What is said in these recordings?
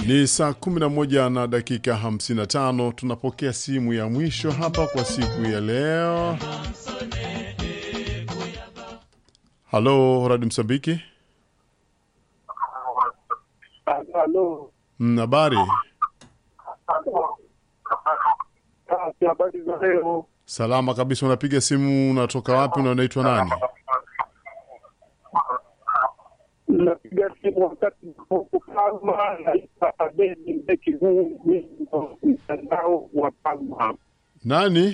Ni saa 11 na dakika 55. Tunapokea simu ya mwisho hapa kwa siku ya leo. Halo, Radio Msambiki. Halo. Mm, Habari? Basi habari za leo. Salama kabisa. Unapiga simu, unatoka wapi na unaitwa nani? Napiga simu wakati huku Palma, naitwa Abedi Mbeki huu mtandao wa Palma. Nani?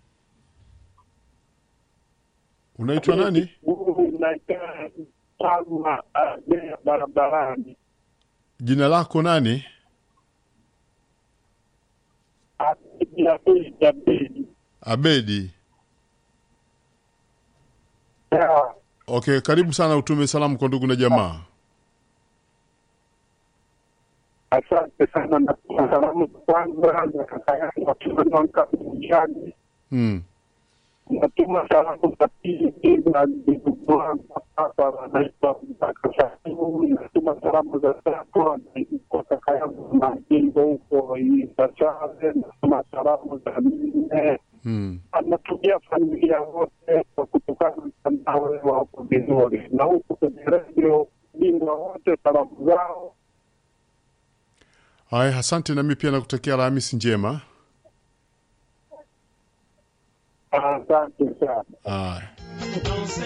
Unaitwa nani? Huu naitwa Palma Abedi barabarani. Jina lako nani? Abedi Abedi Abedi. Abedi. Ya, Okay, karibu sana, utume salamu kwa ndugu na jamaa. Asante sana na salamu za kwanza za kaka yangu akiwa Mjani. Mm. natuma salamu za pili na ndugu wangu hapa wanaitwa Mtaka Shaibu. Natuma salamu za tatu kwa kaka yangu Majimbo huko Isachare. Natuma salamu za nne Mm. anatumia familia wote kwa kutokana mtandao wa huko vizuri, na huku kwenye redio bingwa wote salamu zao. Haya, asante. Nami pia nakutakia Alhamisi njema. Asante sana. Haya.